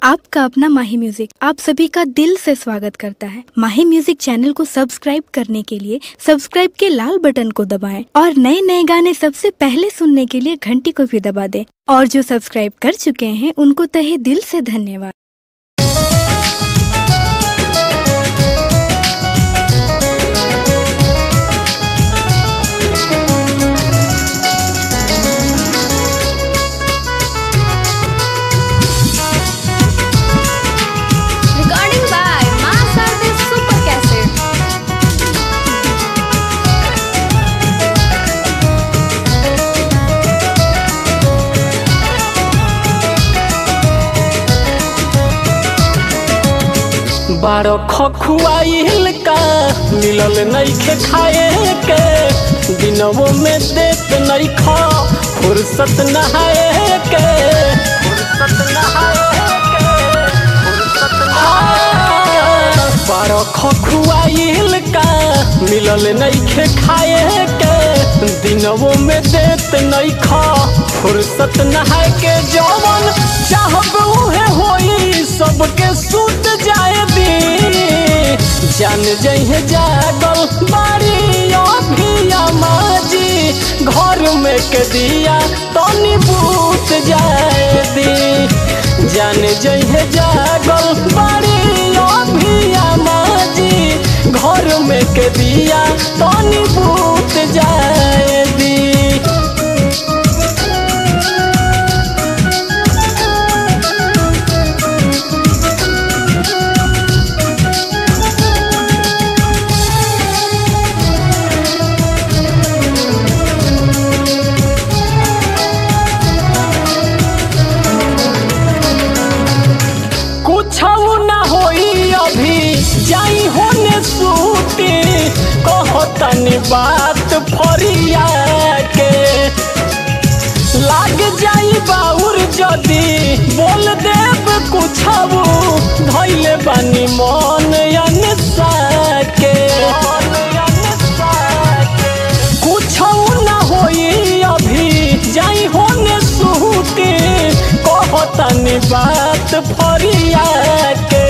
आपका अपना माही म्यूजिक आप सभी का दिल से स्वागत करता है माही म्यूजिक चैनल को सब्सक्राइब करने के लिए सब्सक्राइब के लाल बटन को दबाएं और नए नए गाने सबसे पहले सुनने के लिए घंटी को भी दबा दें और जो सब्सक्राइब कर चुके हैं उनको तहे दिल से धन्यवाद Recording by Mass Artist Super Cassette. बारो खखुआइल का मिलल नइखे खाए के दिनवो में देत नइखा फुर्सत नहाए के फुर्सत नहाए के फुर्सत नहाए बारो खखुआइल का मिलल नइखे खाए के दिनवो में देत नइखा फुर्सत नहाए के जवन चाहब उहे होई सबके सुत जाए दी जान जइहे जागल बारी अभिया माजी घर में के दिया तनी बूत जाए दी जान जइहे जागल बारी अभिया माजी घर में के दिया तनी बूत जाए दी कुछ ना होई अभी जाई होने सूती कहतनी बात फरिया के लाग जाई बाउर जदी बोल देब कुछ धैले बानी मन अनसा के कुछ ना होई अभी जाई होने सूती कहतनी बात फरिया के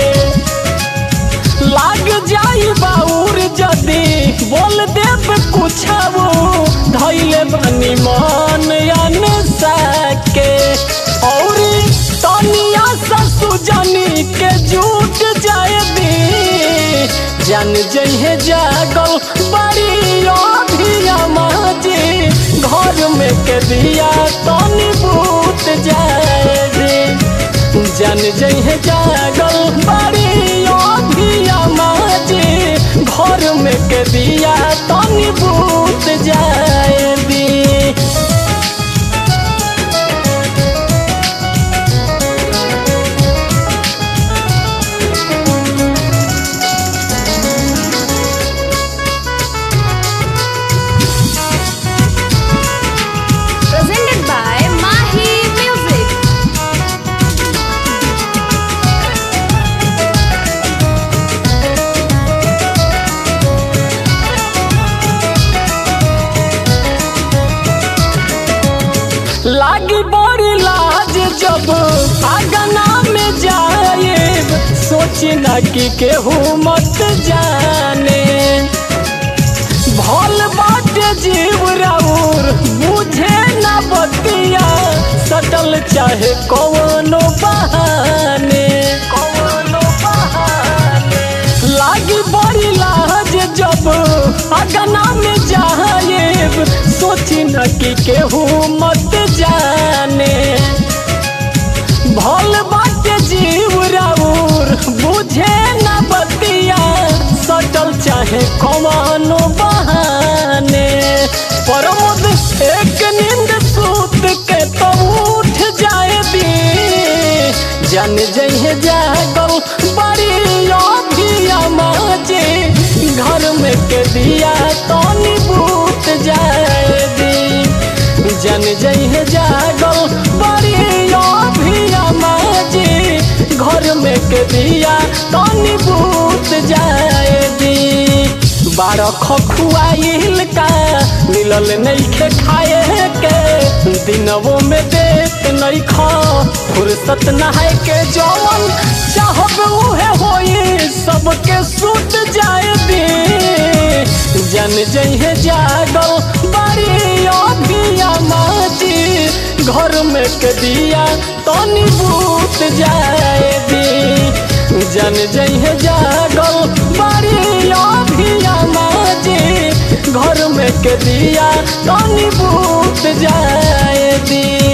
लाग जाई बाउर जदी बोल देब कुछ धैले बनी मन अनसा के और तनिया ससु जनी के झूठ जाए दी जान जइहे जागल बड़ी अभिया माजी घर में के दिया तनी बूत जाए दी जान जइहे जागल बड़ी अभिया माजी घर में के दिया तनी बूत जाए दी Presented by Mahi Music. लागी बड़ी लाज जब आगना में जाए सोची ना कि केहू मत जाने भल बाटे जीव राउर बुझे ना बतिया सटल चाहे कौनो बहाने कौनो बहाने लागी बड़ी लाज जब अगना में जाएब सोची न कि केहू मत जाने भल बाटे जीव राउर बुझे न बतिया सटल चाहे कमानो बहाने प्रमोद एक नींद सूत के तो उठ जाए दी जान जइहे जागल बड़ी अभिया माजे घर में के दिया तनी बूत जाए दी जन जइहे जागल बड़ी अभिया माजे घर में के दिया तनी बूत जाए दी बारह खखुआइल का मिलल नइखे खाए के दिनवो में देत नइखा फुर्सत नहाय के जवन चाहब उहे होई सबके सूत जाए दे जन जइहे जागल बारी अभिया माजी घर में के दिया तनी बूत जाए दी जन जइहे जागल बारी अभिया माजी घर में के दिया तनी बूत जाए दी